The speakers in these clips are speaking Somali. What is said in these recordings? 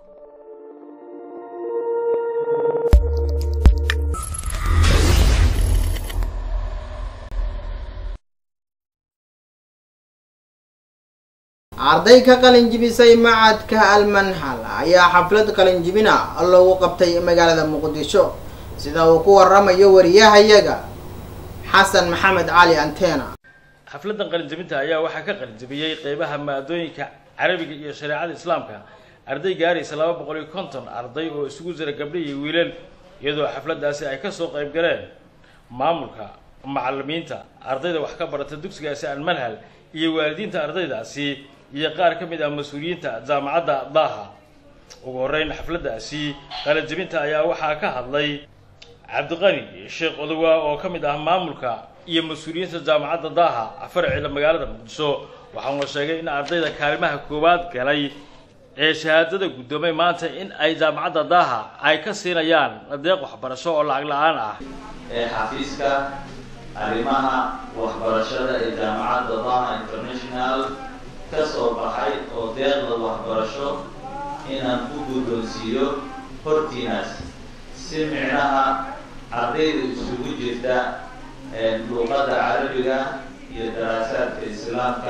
arday ka qalinjibisay macadka almanhal ayaa xaflad qalinjibina loogu qabtay magaalada muqdisho sida uu ku waramayo wariyahayaga xasan maxamed cali antena xafladan qalinjabinta ayaa waxaa ka qalinjabiyey qeybaha maadooyinka carabiga iyo shareecada islaamka arday gaaraysa laba boqol iyo konton arday oo isugu jira gabdho iyo wiilal iyadoo xafladaasi ay kasoo qayb galeen maamulka macalimiinta ardayda wax ka barata dugsigaasi almanhal iyo waalidiinta ardaydaasi iyo qaar ka mid ah mas-uuliyiinta jaamacadda daaha ugu horeyn xafladaasi qalinjabinta ayaa waxaa ka hadlay cabdiqani sheekh odowa oo ka mid ah maamulka iyo mas-uuliyiinta jaamacadda daaha farceeda magaalada muqdisho waxauna sheegay in ardayda kaalimaha koowaad galay ee shahaadada guddoomay maanta in ay jaamacadda daaha ay ka siinayaan deeq waxbarasho oo lacag la-aan ah ee xafiiska arrimaha waxbarashada ee jaamacadda daaha international ka soo baxay oo deeqda waxbarasho inaan ku guddoonsiiyo hortiinaas si micnaha ardayda isugu jirta luuqadda carabiga iyo daraasaadka islaamka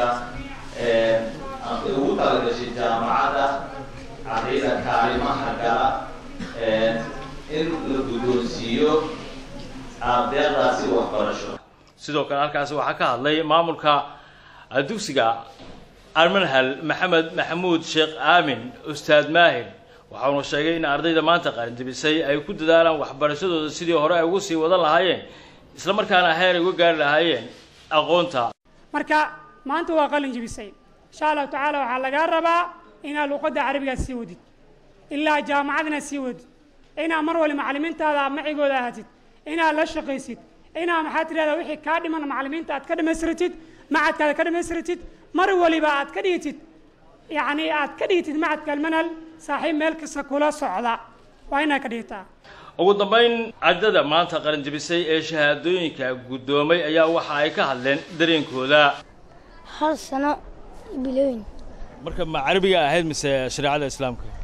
ugu talagashay jaamacadda ardayda kaalimaha gala in la guddoonsiiyo deeqdaasi waxbarasho sidoo kale halkaasi waxaa ka hadlay maamulka dugsiga almanhal maxamed maxamuud sheekh aamin ustaad maahir waxauna sheegay in ardayda maanta qalinjabisay ay ku dadaalaan waxbarashadooda sidii hore ay ugu sii wadan lahaayeen isla markaana heer ay uga gaari lahaayeen aqoonta marka maanta waa qalin jibisay insha allahu tacaala waxaa lagaa rabaa inaad luuqadda carabigaa sii wadid ilaa jaamacad inaad sii wadid inaad mar wali macalimiintaada macigooda ahatid inaad la shaqaysid inaad maxaa tirahdaa wixii kaa dhiman macalimiinta aad ka dhamaystiratid macadkaada ka dhamaystiratid mar waliba aad ka dhigitid yacni aad ka dhigitid macadka almanhal saaxiib meel kasta kula socda waa inaad ka dhigitaa ugu dambeyn ardada maanta qalinjabisay ee shahaadooyinka guddoomay ayaa waxa ay ka hadleen dareenkooda hal sano bilooyin marka ma carabiga ahayd mise shareecada islaamka